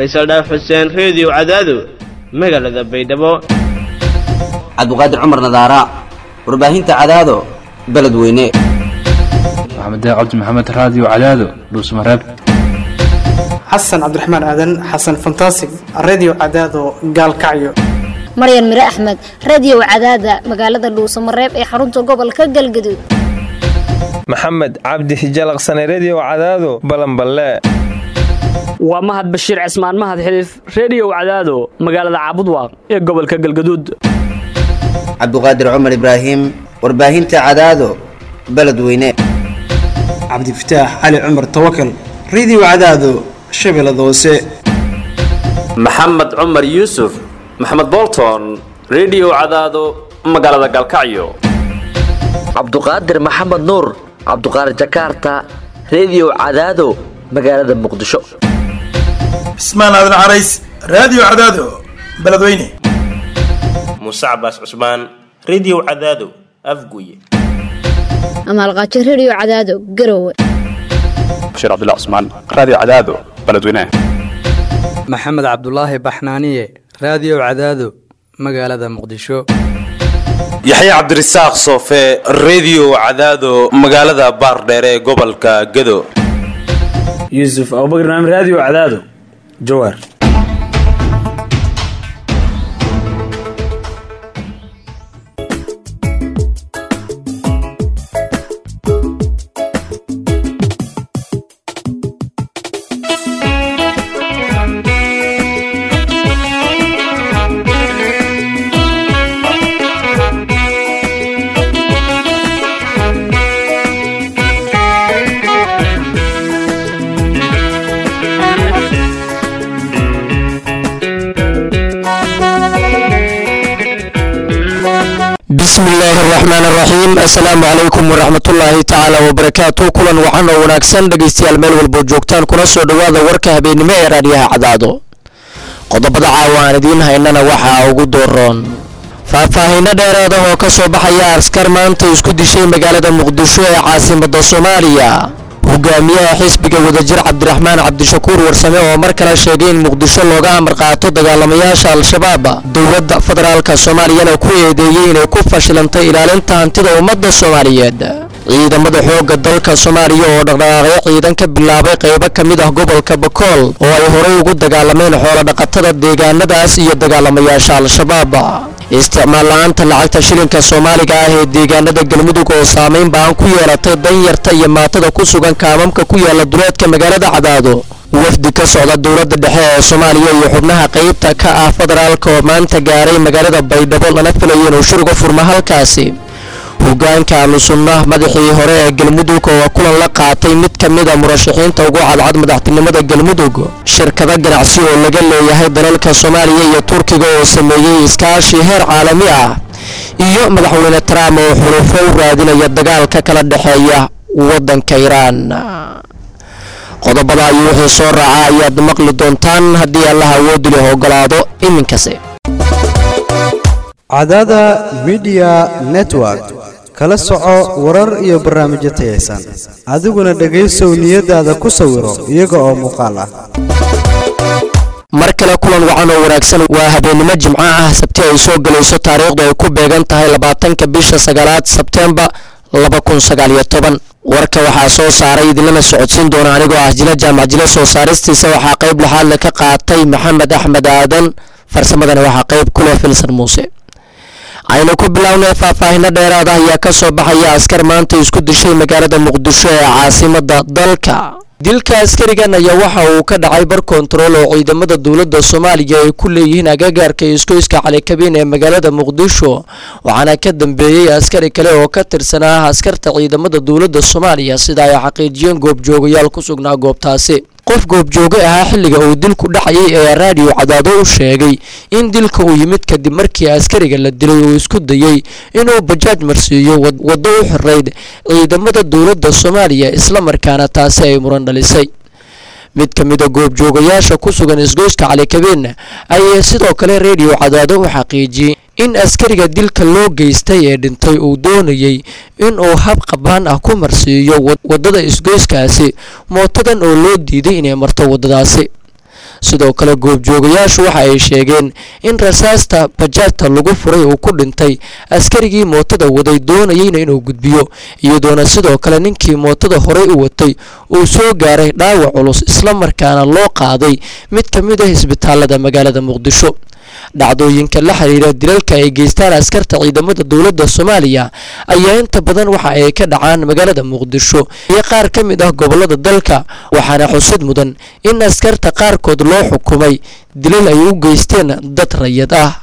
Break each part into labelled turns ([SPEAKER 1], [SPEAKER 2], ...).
[SPEAKER 1] faysal dhaaf xuseen reediyo cadaado magaalada baydhabo
[SPEAKER 2] cabdiqaadir cumar nadaara warbaahinta cadaado beledweyne
[SPEAKER 3] maxamed cabdi maxamed raadiyo cadaado dhuusmareeb
[SPEAKER 4] xasan cabdiraxmaan aadan xasan fantasig redio cadaado gaalkacyo
[SPEAKER 5] maryan mire axmed radio cadaada magaalada dhuusamareeb ee xarunta gobolka galgaduud
[SPEAKER 6] maxamed cabdi hijalaqsane redio cadaado balanballe
[SPEAKER 7] waa mahad bashiir cismaan mahad xiliif reediyow cadaado magaalada caabudwaaq ee gobolka galgaduud
[SPEAKER 2] cabdiqaadir cumar ibraahim warbaahinta cadaado beledweyne
[SPEAKER 4] cabdifataax cali cumar tawakal redio cadaado shabeellada hoose
[SPEAKER 8] maxamed cumar yuusuf maxamed bolton redio cadaado magaalada galkacyo
[SPEAKER 9] cabduqaadir maxamed nuur cabduqaadir jakaarta redio cadaado magaalada muqdisho
[SPEAKER 10] cismaan aadan carays raadiyo cadaado beledweyne
[SPEAKER 11] muuse cabaas cusmaan redio cadaado afguye
[SPEAKER 5] amaalqaajo redio cadaado garowe
[SPEAKER 12] bashiir cabdilla cusmaan raadiyo cadaado beledweyne
[SPEAKER 13] maxamed cabdulaahi baxnaaniye raadiyo cadaado magaalada muqdisho
[SPEAKER 14] yaxya cabdirasaaq soofe redio cadaado magaalada baardheere ee gobolka gado
[SPEAKER 15] yuusuf abubakr naam raadiyo cadaado jawaar
[SPEAKER 16] bismillaahi araxmaan araxiim assalaamu calaykum waraxmatullaahi tacaala wabarakaatu kulan waxaan oo wanaagsan dhegaystayaal meel walboo joogtaan kuna soo dhowaada warka habeennimo ee raadiyaha cadaado qodobada caawa aan idiin haynana waxaa ugu dooroon faahfaahiino dheeraada oo ka soo baxaya askar maanta isku dishay magaalada muqdisho ee caasimada soomaaliya hogaamiyaha xisbiga wadajir cabdiraxmaan cabdishakuur warsame oo mar kale sheegay in muqdisho looga amar qaato dagaalamayaasha al-shabaab dowladda federaalka soomaaliyana ku eedeeyey inay ku fashilantay ilaalinta hantida ummadda soomaaliyeed ciidamada xoogga dalka soomaaliya oo dhaqdhaqaaqyo ciidan ka bilaabay qaybo ka mid ah gobolka bakool oo ay horey ugu dagaalameen xoolodhaqatada deegaanadaas iyo dagaalamayaasha al-shabaab isticmaal la-aanta lacagta shilinka soomaaliga ah ee deegaanada galmudug oo saameyn baan ku yeelatay danyarta iyo maatada ku sugan kaamamka ku yaala duleedka magaalada cadaado wafdi ka socda dowladda dhexe ee soomaaliya iyo xubnaha qaybta ka ah federaalka oo maanta gaaray magaalada baydhabo lana filayo inuu shir uga furmo halkaasi hogaanka ahlusunnah madaxii hore ee galmudug oo kulan la qaatay mid ka mida murashaxiinta ugu cadcad madaxtinimada galmudug shirkado ganacsi oo laga leeyahay dalalka soomaaliya iyo turkiga oo sameeyey iskaashi heer caalami ah iyo madaxweyne trump oo xulufo u raadinaya dagaalka kala dhexeeya waddanka iraan qodobada iyo wixii soo raaca ayaad maqli doontaan haddii allaha awoodi leh ogolaado iminkase
[SPEAKER 17] cadaada midiya network kala soco warar iyo barnaamijyo tayaysan adiguna dhegaysow niyadaada ku sawiro iyaga oo muuqaal ah
[SPEAKER 16] mar kale kulan wacan oo wanaagsan waa habeennimo jimco ah sabti ay soo gelayso taariikhdu ay ku beegan tahay labaatanka bisha sagaalaad sebtembar laba kun sagaaliyo toban warka waxaa soo saaray idinlana socodsiin doona anigoo ah jila jaamac jila soo saaristiisa waxaa qayb laxaadna ka qaatay maxamed axmed aadan farsamadana waxaa qayb ku leh filsan muuse aynu ku bilownay faahfaahino dheeraad ah ayaa ka soo baxaya askar maanta isku dishay magaalada muqdisho ee caasimada dalka dilka askarigan ayaa waxa uu ka dhacay bar kontarool oo ciidamada dowladda soomaaliya ay ku leeyihiin agagaarka iskoyska calikabiin ee magaalada muqdisho waxaana ka dambeeyey askari kale oo ka tirsanaa askarta ciidamada dowladda soomaaliya sida ay xaqiijiyeen goobjoogayaal ku sugnaa goobtaasi qof goobjooge ahaa xilliga uu dilku dhacayay ee raadiyo cadaado u sheegay in dilka uu yimid kadib markii askariga la dilay uu isku dayey inuu bajaaj marsiiyo waddo u xirayd ciidamada dowladda soomaaliya islamarkaana taasi ay muran dhalisay mid ka mid a goobjoogayaasha ku sugan isgoyska calikabeen ayaa sidoo kale reediyo cadaado u xaqiijiyey in askariga dilka loo geystay ee dhintay uu doonayey inuu hab qabaan ah ku marsiiyo waddada isgoyskaasi mootadan oo loo diiday inay marto waddadaasi sidoo kale goobjoogayaashu waxa ay sheegeen in rasaasta bajaajta lagu furay uu ku dhintay askarigii mootada waday doonayeyna inuu gudbiyo iyadoona sidoo kale ninkii mootada horey u watay uu soo gaaray dhaawac culus islamarkaana loo qaaday mid ka mid ah isbitaalada magaalada muqdisho dhacdooyinka la xiriira dilalka ay geystaan askarta ciidamada dowladda soomaaliya ayaa inta badan waxa ay ka dhacaan magaalada muqdisho iyo qaar ka mid ah gobolada dalka waxaana xusid mudan in askarta qaarkood loo xukumay dilal ay u geysteen dad rayad ah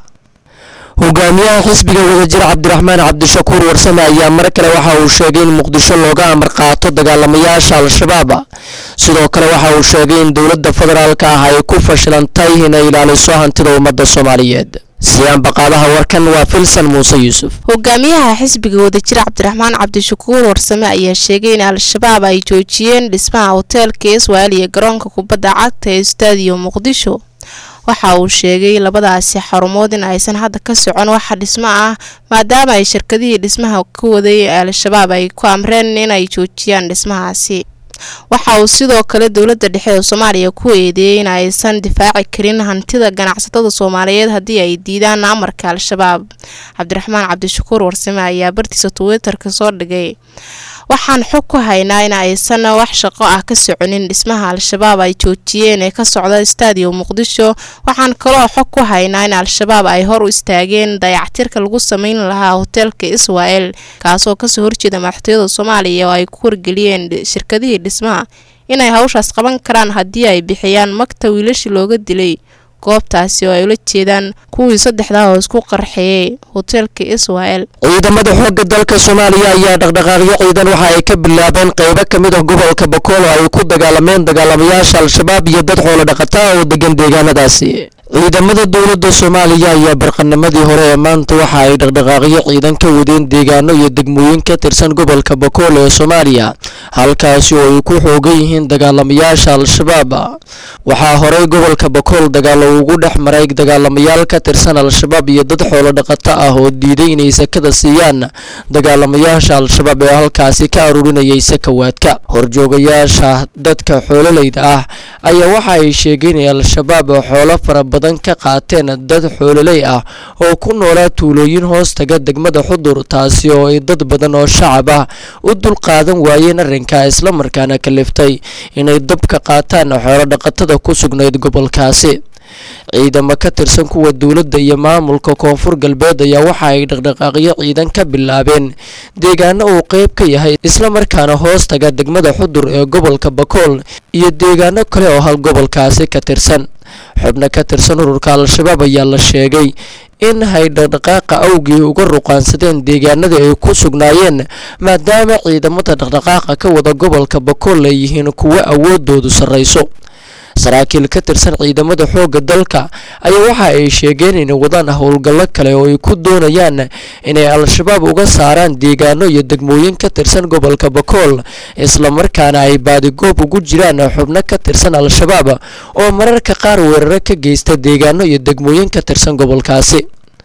[SPEAKER 16] hogaamiyaha xisbiga wadajir cabdiraxmaan cabdishakuur warsame ayaa mar kale waxa uu sheegay in muqdisho looga amar qaato dagaalamayaasha al-shabaab sidoo kale waxa uu sheegay in dowladda federaalka ah ay ku fashilantay inay ilaaliso hantida ummadda soomaaliyeed siyaan baqaadaha warkan waa filsan muuse yuusuf
[SPEAKER 18] hogaamiyaha xisbiga wadajir cabdiraxmaan cabdishakuur warsame ayaa sheegay in al-shabaab ay joojiyeen dhismaha hoteelka iswaal iyo garoonka kubadda cagta ee staadiyo muqdisho waxa uu sheegay labadaasi xarumood in aysan hadda ka socon waxa dhismo ah maadaama ay shirkadihii dhismaha ka waday al-shabaab ay ku amreen inay joojiyaan dhismahaasi waxa uu sidoo kale dowladda dhexe ee soomaaliya ku eedeeyey in aysan difaaci karin hantida ganacsatada soomaaliyeed haddii ay diidaan amarka al-shabaab cabdiraxmaan cabdishakuur warsame ayaa bartiisa twitterka soo dhigay waxaan xog ku haynaa in aysan wax shaqo ah ka soconin dhismaha al-shabaab ay joojiyeen ee ka socda staadiyo muqdisho waxaan kaloo xog ku haynaa in al-shabaab ay hor u istaageen dayactirka lagu sameyn lahaa hoteelka israel kaasoo kasoo horjeeda madaxtooyada soomaaliya oo ay ku wargeliyeen shirkadihii dhismaha inay hawshaas qaban karaan haddii ay bixiyaan magta wiilashii looga dilay goobtaasi oo ay ula jeedaan kuwii saddexdaa oo isku qarxeeyey hoteelka israel
[SPEAKER 16] ciidamada xoogga dalka soomaaliya ayaa dhaqdhaqaaqyo ciidan waxa ay ka bilaabeen qaybo ka mid ah gobolka bakool oo ay ku dagaalameen dagaalamayaasha al-shabaab iyo dad xoolo dhaqata ah oo degan deegaanadaasi ciidamada dowladda soomaaliya ayaa barqanimadii hore ee maanta waxa ay dhaqdhaqaaqyo ciidan ka wadeen deegaano iyo degmooyin ka tirsan gobolka bakool ee soomaaliya halkaasi oo ay ku xoogan yihiin dagaalamayaasha al-shabaab waxaa horey gobolka bakool dagaalo ugu dhex maray dagaalamayaal ka tirsan al-shabaab iyo dad xoolo dhaqato ah oo diiday inay sakada siiyaan dagaalamayaasha al-shabaab ee halkaasi ka aruurinayay sakawaadka horjoogayaasha dadka xoololeyda ah ayaa waxa ay sheegeen in al-shabaab xoolo fara badan ka qaateen dad xoololey ah oo ku noolaa tuulooyin hoostaga degmada xudur taasi oo ay dad badan oo shacab ah u dulqaadan waayeen arrinka islamarkaana kaliftay inay dab ka qaataan xoolo dhaqatada ku sugnayd gobolkaasi ciidamo ka tirsan kuwa dowladda iyo maamulka koonfur galbeed ayaa waxa ay dhaqdhaqaaqyo ciidan ka bilaabeen deegaano uu qeyb ka yahay islamarkaana hoostaga degmada xudur ee gobolka bakool iyo deegaano kale oo hal gobolkaasi ka tirsan xubno ka tirsan ururka al-shabaab ayaa la sheegay in hay dhaqdhaqaaqa awgii uga ruqaansadeen deegaanadii ay ku sugnaayeen maadaama ciidamada dhaqdhaqaaqa ka wada gobolka bakool ay yihiin kuwo awoodoodu sarrayso saraakiil ka tirsan ciidamada xoogga dalka ayaa waxa ay sheegeen inay wadaan howlgallo kale oo ay ku doonayaan inay al-shabaab uga saaraan deegaano iyo degmooyin ka tirsan gobolka bakool islamarkaana ay baadigoob ugu jiraan xubno ka tirsan al-shabaab oo mararka qaar weeraro ka geysta deegaano iyo degmooyin ka tirsan gobolkaasi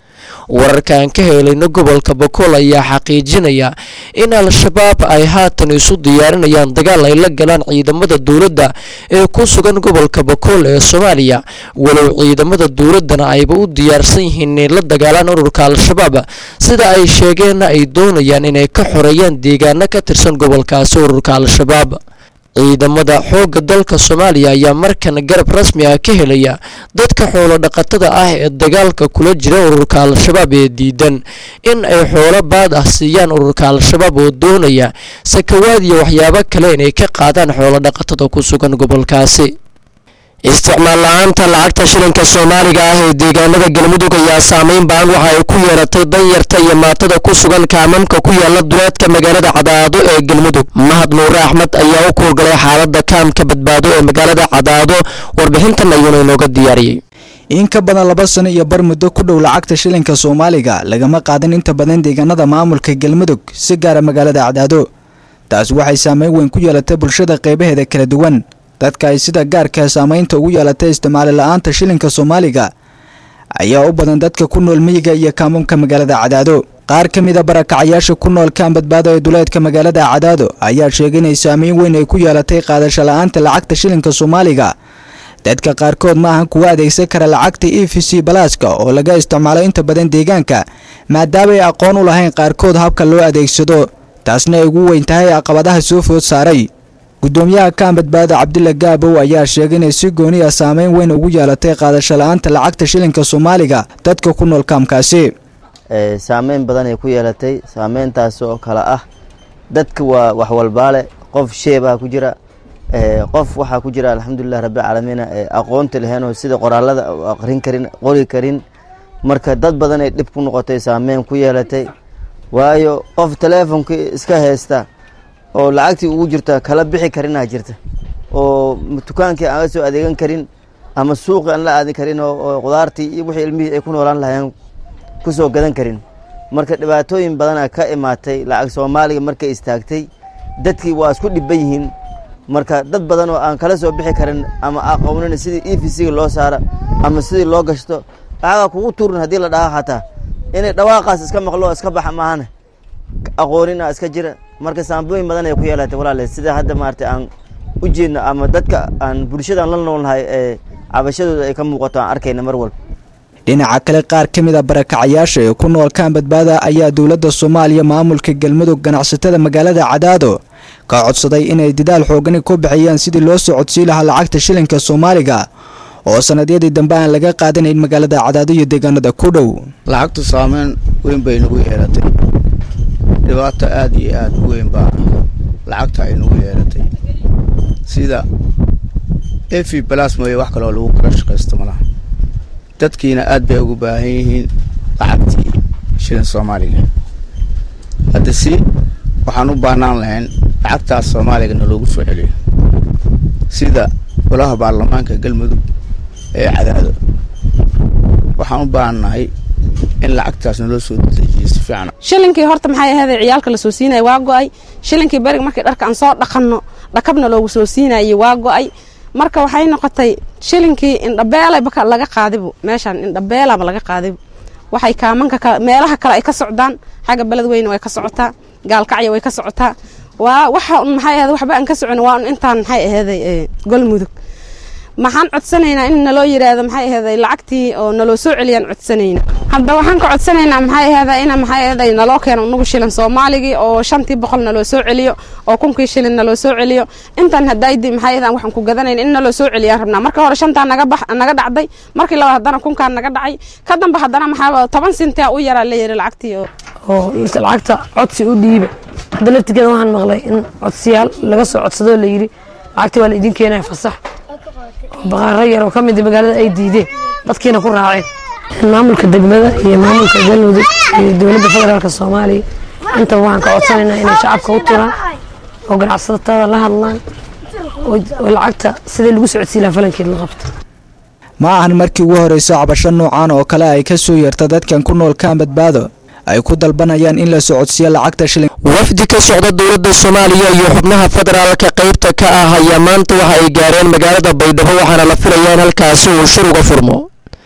[SPEAKER 16] wararka aan ka helayno gobolka bakool ayaa xaqiijinaya in al-shabaab ay haatan isu diyaarinayaan dagaal ay la galaan ciidamada dowladda ee ku sugan gobolka bakool ee soomaaliya walow ciidamada dowladdana ayba u diyaarsan yihiin inay la dagaalaan ururka al-shabaab sida ay sheegeenna ay doonayaan inay ka xoreeyaan deegaano ka tirsan gobolkaasi ururka al-shabaab ciidamada xoogga dalka soomaaliya ayaa markan garab rasmi ah ka helaya dadka xoolo dhaqatada ah ee dagaalka kula jira ururka al-shabaab ee diidan in ay xoolo baad ah siiyaan ururka al-shabaab oo doonaya sakawaad iyo waxyaabo kale inay ka qaadaan xoolo dhaqatada ku sugan gobolkaasi isticmaal la-aanta lacagta shilinka soomaaliga ah ee deegaanada galmudug ayaa saameyn baan waxa ay ku yeelatay danyarta iyo maatada ku sugan kaamamka ku yaala duleedka magaalada cadaado ee galmudug mahad nuure axmed ayaa u kuurgalay xaalada kaamka badbaado ee magaalada cadaado warbixintan ayuuna inooga diyaariyey
[SPEAKER 19] in ka badan laba sano iyo bar muddo ku dhow lacagta shilinka soomaaliga lagama qaadan inta badan deegaanada maamulka galmudug si gaara magaalada cadaado taasi waxay saameyn weyn ku yeelatay bulshada qeybaheeda kala duwan dadka ay sida gaarka saameynta ugu yeelatay isticmaali la-aanta shilinka soomaaliga ayaa u badan dadka ku nool miyiga iyo kaamamka magaalada cadaado qaar ka mid a barakacayaasha ku nool kaan badbaado ee duleedka magaalada cadaado ayaa sheegay inay saameyn weyn ay ku yeelatay qaadasho la-aanta lacagta shilinka soomaaliga dadka qaarkood ma ahan kuwa adeegsan kara lacagta e v c balaaska oo laga isticmaalo inta badan deegaanka maadaama ay aqoon u lahayn qaarkood habka loo adeegsado taasna ay ugu weyn tahay caqabadaha soo food saaray gudoomiyaha kaan badbaada cabdilla gaabow ayaa sheegay inay si gooniya saameyn weyn ugu yeelatay qaadasho la-aanta lacagta shilinka soomaaliga dadka ku nool kaamkaasi
[SPEAKER 20] saameyn badan ay ku yeelatay saameyntaas oo kale ah dadka waa wax walbaale qof sheebaa ku jira qof waxaa ku jira alxamdulilah rabbilcaalamiina aqoonta lahayn oo sida qoraalada aqrin karin qori karin marka dad badan ay dhib ku noqotay saameyn ku yeelatay waayo qof taleefonkii iska haysta oo lacagtii ugu jirta kala bixi karinaa jirta oo dukaankii aan la soo adeegan karin ama suuqii aan la aadin karin oo qudaartii iyo wixii ilmihii ay ku noolaan lahayeen kusoo gadan karin marka dhibaatooyin badanaa ka imaatay lacag soomaaliga markay istaagtay dadkii waa isku dhiban yihiin marka dad badan oo aan kala soo bixi karin ama aqoonin sidii e v c-ga loo saara ama sidii loo gashto lacagaa kugu tuurin haddii la dhaha xataa inay dhawaaqaas iska maqlo iska baxa maahane aqoonina iska jira marka saambooyin badan ay ku yeelatay walaale sida hadda maarata aan u jeedno ama dadka aan bulshadaan la noolnahay ee cabashadooda ay ka muuqato aan arkayna mar walba
[SPEAKER 19] dhinaca kale qaar ka mid a barakacayaasha ee ku nool kaan badbaada ayaa dowladda soomaaliya maamulka galmudug ganacsatada magaalada cadaado ka codsaday inay dadaal xoogani ku bixiyaan sidii loo soo codsii lahaa lacagta shilinka soomaaliga oo sanadyadii dambe aan laga qaadanayn magaalada cadaado iyo deegaanada ku dhow
[SPEAKER 21] lacagtu saameyn weyn bay nagu yeelatay dhibaato aada iyo aada u weyn baa lacagta ay nagu yeelatay sida efi balas mooye wax kaloo lagu kala shaqaysto malaha dadkiina aad bay ugu baahan yihiin lacagtii shilin soomaaliga hadda si waxaan u baahnaan lahayn lacagtaas soomaaliga na loogu soo celiyo sida golaha baarlamaanka galmudug ee cadaado waxaan u baahannahay in lacagtaas naloo soo dejiyo si fiican
[SPEAKER 22] shilinkii horta maxay ahayd ciyaalka la soo siinaya waa go-ay shilinkii beriga markii dharka aan soo dhaqanno dhakabna loogu soo siinayay waa go-ay marka waxay noqotay shilinkii indhabeelaba laga qaadibu meeshaan indhabeelaba laga qaadibu waxay kaamanka meelaha kale ay ka socdaan xagga beled weyne way ka socotaa gaalkacya way ka socotaa waa waxa un maxay ahayd waxba aan ka socon waa un intaan maxay aheeday golmudug maxaan codsanaynaa in naloo yiraahdo maxay aheeday lacagtii oo naloo soo celiyaan codsanayna hadda waxaan ka codsanaynaa maxay aheeday ina maxay aheeday naloo keeno unugu shilin soomaaligii oo shantii boqol naloo soo celiyo oo kunkii shilin naloo soo celiyo intaan hadaydi maxay aheedan waxaan ku gadanayn in naloo soo celiyaan rabnaa marka hore shantaa naga bax naga dhacday markii labaad haddana kunkaan naga dhacay ka dambe haddana maxaa toban sintaa u yaraa la yiri lacagtii oo
[SPEAKER 23] oo lacagta codsi u dhiiba hadda laftigeeda waxaan maqlay in codsiyaal laga soo codsadoo la yidhi lacagtii waa la idin keenaya fasax oo baqaaro yar oo ka mid magaalada ay diideen dadkiina ku raaceen maamulka degmada iyo maamulka galmudug iyo dowladda federaalk soomaaliya intaba waxaan ka codsanaynaa inay shacabka u turaan oo ganacsatada la hadlaan oo lacagta sidii lagu socodsiin lahaa falankeed la qabto
[SPEAKER 19] ma ahan markii ugu horeysa cabasho noocan oo kale ay ka soo yeerta dadkan ku nool kaan badbaado ay ku dalbanayaan in la socodsiiyo lacagta shilin
[SPEAKER 16] wafdi ka socda dowladda soomaaliya iyo xubnaha federaalka qaybta ka ah ayaa maanta waxa ay gaareen magaalada baydhabo waxaana la filayaa in halkaasi uu shir uga furmo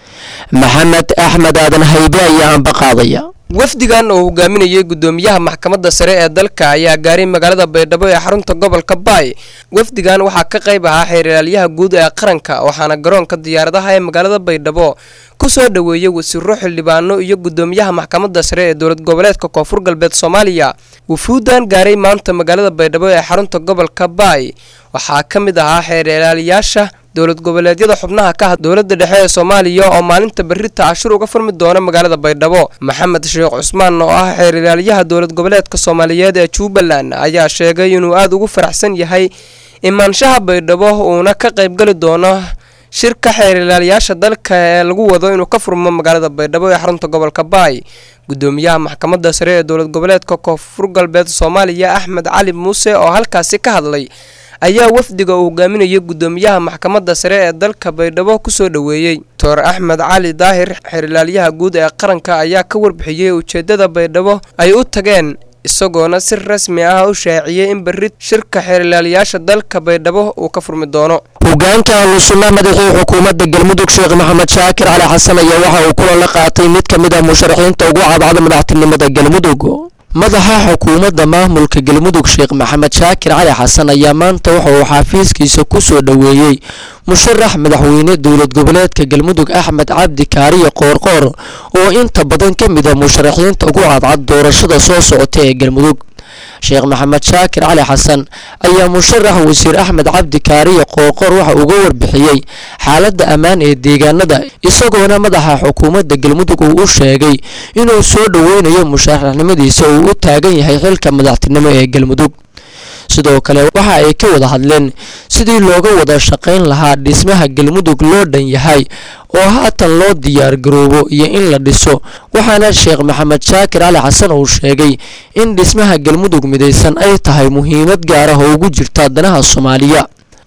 [SPEAKER 16] maxamed axmed aadan haybe ayaa anba qaadaya
[SPEAKER 24] wafdigan oo hogaaminayay gudoomiyaha maxkamadda sare ee dalka ayaa gaaray magaalada baydhabo ee xarunta gobolka baay wafdigan waxaa ka qayb ahaa xeeralyaha guud ee qaranka waxaana garoonka diyaaradaha ee magaalada baydhabo ku soo dhoweeyey wasiiro xildhibaano iyo gudoomiyaha maxkamadda sare ee dowlad goboleedka koonfur galbeed soomaaliya wufuuddan gaaray maanta magaalada baydhabo ee xarunta gobolka baay waxaa ka mid ahaa xeeralayaasha dowlad goboleedyada xubnaha ka ah dowladda dhexe ee soomaaliya oo maalinta berrita cashur uga furmi doona magaalada baydhabo maxamed sheekh cusmaan oo ah xeeralyaha dowlad goboleedka soomaaliyeed ee jubbaland ayaa sheegay inuu aada ugu faraxsan yahay imaanshaha baydhabo uuna ka qaybgali doono shirka xeeralyaasha dalka ee lagu wado inuu ka furmo magaalada baydhabo ee xarunta gobolka baay gudoomiyaha maxkamadda sare ee dowlad goboleedka koonfur galbeed soomaaliya axmed cali muuse oo halkaasi ka hadlay ayaa wafdiga uu hogaaminayay gudoomiyaha maxkamadda sare ee dalka baydhabo kusoo dhoweeyey doctor axmed cali daahir xeerlaalyaha guud ee qaranka ayaa ka warbixiyey ujeedada baydhabo ay u tageen isagoona si rasmi ah u shaaciyey in berri shirka xeerlaalayaasha dalka baydhabo uu ka furmi doono
[SPEAKER 16] hogaanka ahlusunna madaxii xukuumadda galmudug sheekh maxamed shaakir cali xasan ayaa waxa uu kulan la qaatay mid ka mid ah musharaxiinta ugu cadcada madaxtinimada galmudug madaxa xukuumadda maamulka galmudug sheekh maxamed shaakir cali xasan ayaa maanta waxa uu xafiiskiisa ku soo dhoweeyey musharax madaxweyne dowlad goboleedka galmudug axmed cabdi kaariye qoorqoor oo inta badan ka mid a musharaxiinta ugu cadcad doorashada soo socota ee galmudug sheekh maxamed shaakir cali xasan ayaa musharax wasiir axmed cabdi kaariye qoorqoor waxa uga warbixiyey xaaladda ammaan ee deegaanada isagoona madaxa xukuumadda galmudug uu u sheegay inuu soo dhoweynayo musharaxnimadiisa uu u taagan yahay xilka madaxtinimo ee galmudug sidoo kale waxa ay ka wada hadleen sidii looga wada shaqayn lahaa dhismaha galmudug loo dhan yahay oo haatan loo diyaar garoobo iyo in la dhiso waxaana sheekh maxamed shaakir cali xasan uu sheegay in dhismaha galmudug midaysan ay tahay muhiimad gaar ah oo ugu jirta danaha soomaaliya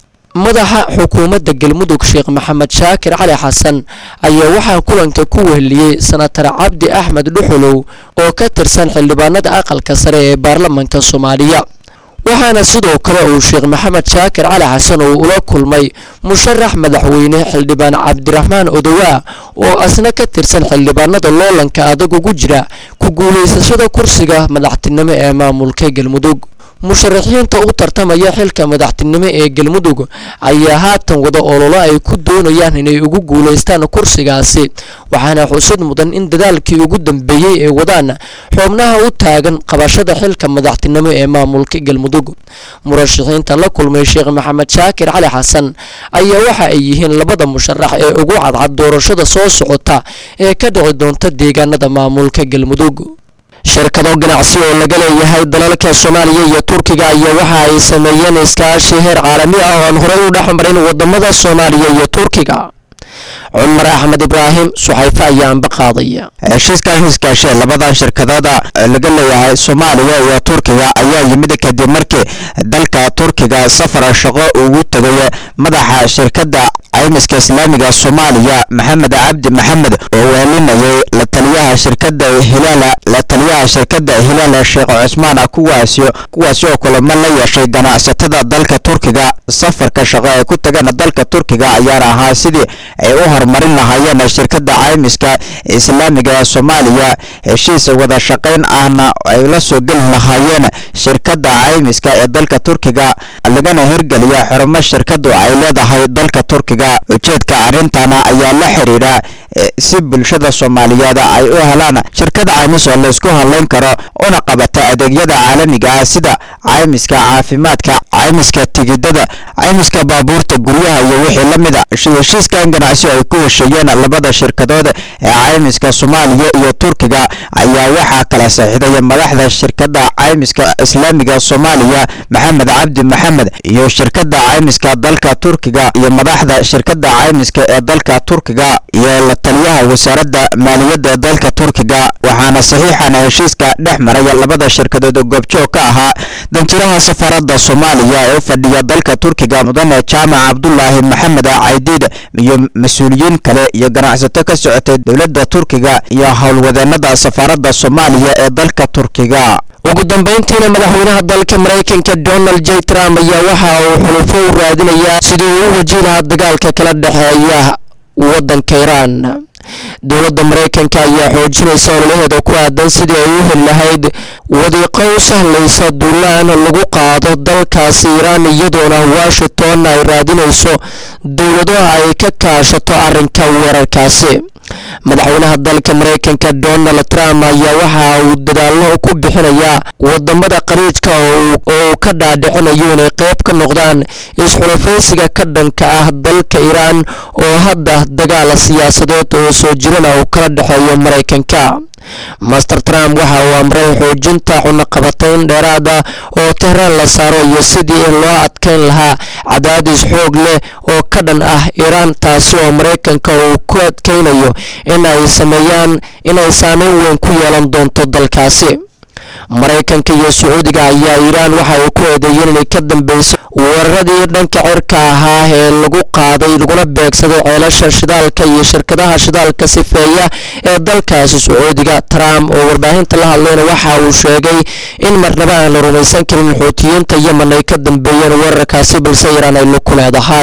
[SPEAKER 16] madaxa xukuumadda galmudug sheekh maxamed shaakir cali xasan ayaa waxaa kulanka ku weheliyey sanatar cabdi axmed dhuxulow oo ka tirsan xildhibaanada aqalka sare ee baarlamanka soomaaliya waxaana sidoo kale uu sheekh maxamed shaakir cali xasan uu ula kulmay musharax madaxweyne xildhibaan cabdiraxmaan odowaa oo asna ka tirsan xildhibaanada loolanka adag ugu jira ku guulaysashada kursiga madaxtinimo ee maamulka galmudug musharaxiinta u tartamaya xilka madaxtinimo ee galmudug ayaa haatan wada ololo ay ku doonayaan inay ugu guulaystaan kursigaasi waxaana xusid mudan in dadaalkii ugu dambeeyey ee wadaan xubnaha u taagan qabashada xilka madaxtinimo ee maamulka galmudug murashaxiinta la kulmay sheekh maxamed shaakir cali xasan ayaa waxa ay yihiin labada musharax ee ugu cadcad doorashada soo socota ee ka dhici doonta deegaanada maamulka galmudug shirkado ganacsi oo laga leeyahay dalalka soomaaliya iyo turkiga ayaa waxa ay sameeyeen iskaashi heer caalami ah oo aan horey u dhexmarin wadamada soomaaliya iyo turkiga cumar axmed ibraahim suxayfe ayaa anba qaadaya
[SPEAKER 1] heshiiskan iskaashe labadan shirkadooda laga leeyahay soomaaliya iyo turkiga ayaa yimid kadib markii dalka turkiga safar shaqo ugu tegay madaxa shirkadda caymiska islaamiga soomaaliya maxamed cabdi maxamed oo weelinayay la taliyaha shirkadda hilaala la taliyaha shirkadda hilaala sheekh cusmaan kuwaasi kuwaasi oo kulamo la yeeshay ganacsatada dalka turkiga safarka shaqo ay ku tageen dalka turkiga ayaana ahaa sidii ay u horumarin lahaayeen shirkadda caymiska islaamiga ee soomaaliya heshiis wada shaqayn ahna ay la soo geli lahaayeen shirkadda caymiska ee dalka turkiga lagana hirgeliya xarumo shirkadu ay leedahay dalka turkiga ujeedka arrintana ayaa la xiriira si bulshada soomaaliyeed ay u helaan shirkad caymis oo laysku hadlayn karo una qabata adeegyada caalamiga ah sida caymiska caafimaadka caymiska tigidada caymiska baabuurta guryaha iyo wixii la mida heshiiskan ganacsi ay ku hesheeyeen labada shirkadood ee caymiska soomaaliya iyo turkiga ayaa waxaa kala saxiixday madaxda shirkadda caymiska islaamiga soomaaliya maxamed cabdi maxamed iyo shirkadda caymiska dalka turkiga iyo madaxda shirkadda caymiska ee dalka turkiga iyo la taliyaha wasaaradda maaliyadda ee dalka turkiga waxaana saxiixan heshiiska dhex maray labada shirkadood goobjoog ka ahaa danjiraha safaaradda soomaaliya ee u fadhiya dalka turkiga mudane jaamac cabdulaahi maxamed caydiid iyo mas-uuliyiin kale iyo ganacsato ka socotay dowladda turkiga iyo howlwadeenada safaaradda soomaaliya ee dalka turkiga
[SPEAKER 16] ugu dambeyntiina madaxweynaha dalka maraykanka donald j trump ayaa waxa uu xulufo u raadinayaa sidii uu u wajihi lahaa dagaalka kala dhexeeya waddanka iiraan dowladda maraykanka ayaa xoojinaysa ololaheeda ku aadan sidii ay u heli lahayd wadiiqo u sahlaysa duulaan lagu qaado dalkaasi iiraan iyadoona washington ay raadinayso dowladaha ay ka kaashato arrinka weerarkaasi madaxweynaha dalka maraykanka donald trump ayaa waxa uu dadaallo ku bixinayaa wadamada qariijka oo uu ka dhaadhicinayo inay qayb ka noqdaan isxulafaysiga ka dhanka ah dalka iiraan oo hadda dagaal siyaasadeed oo soo jirana uu kala dhexeeyo maraykanka master trump waxa uu amray xoojinta cunaqabatayn dheeraada oo tehraan la saaro iyo sidii loo adkayn lahaa cadaadis xoog leh oo ka dhan ah iiraan taasi oo maraykanka uu ku adkaynayo in ay sameeyaan inay saameyn weyn ku yeelan doonto dalkaasi maraykanka iyo sacuudiga ayaa iiraan waxa ay ku eedeeyeen inay ka dambeysay weeraradii dhanka cirka ahaa ee lagu qaaday laguna beegsaday ceelasha shidaalka iyo shirkadaha shidaalka sifeeya ee dalkaasi sacuudiga trump oo warbaahinta la hadlayna waxa uu sheegay in marnaba aan la rumaysan karin xuutiyiinta yemen ay ka dambeeyeen weerarkaasi balse iiraan ay lug ku leedahay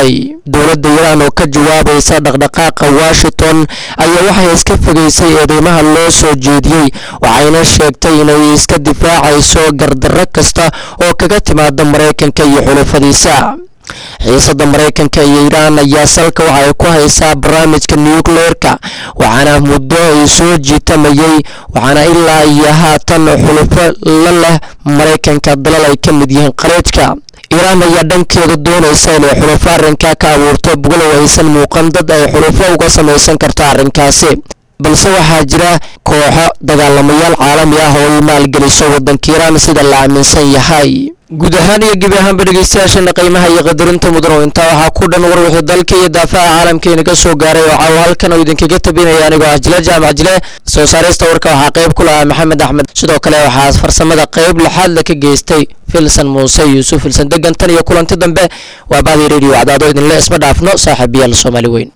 [SPEAKER 16] dowladda iiraan oo ka jawaabaysa dhaqdhaqaaqa washington ayaa waxay iska fogeysay eedeymaha loo soo jeediyey waxayna sheegtay inay iska difaacayso gardarro kasta oo kaga timaada maraykanka iyo xulufadiisa xiisada maraykanka iyo iiraan ayaa salka waxay ku haysaa barnaamijka nucleerka waxaana muddo ay soo jiitamayey waxaana ilaa iyo haatan xulufo la leh maraykanka dalal ay ka mid yihiin khaliijka iiraan ayaa dhankeeda doonaysa inay xulufo arrinkaa ka abuurto bugalow aysan muuqan dad ay xulufo uga samaysan karto arrinkaasi balse waxaa jira kooxo dagaalamayaal caalami ah oo ay maalgeliso waddanka iiraan sida la aaminsan yahay guud ahaan iyo gebi ahaanba dhegeystayaashana qiimaha iyo qadarinta mudan oo intaa waxaa ku dhan war wixii dalka iyo daafaha caalamka inaga soo gaaray oo caawa halkan oo idinkaga tabinaya anigoo ah jile jaamac jile soo saarista warka waxaa qayb ku lahaa maxamed axmed sidoo kale waxaa farsamada qayb lixaadla ka geystay filsan muuse yuusuf filsan degan tan iyo kulanti dambe waa bahdi radio cadaado idinle isma dhaafno saaxiibayaal soomaali weyn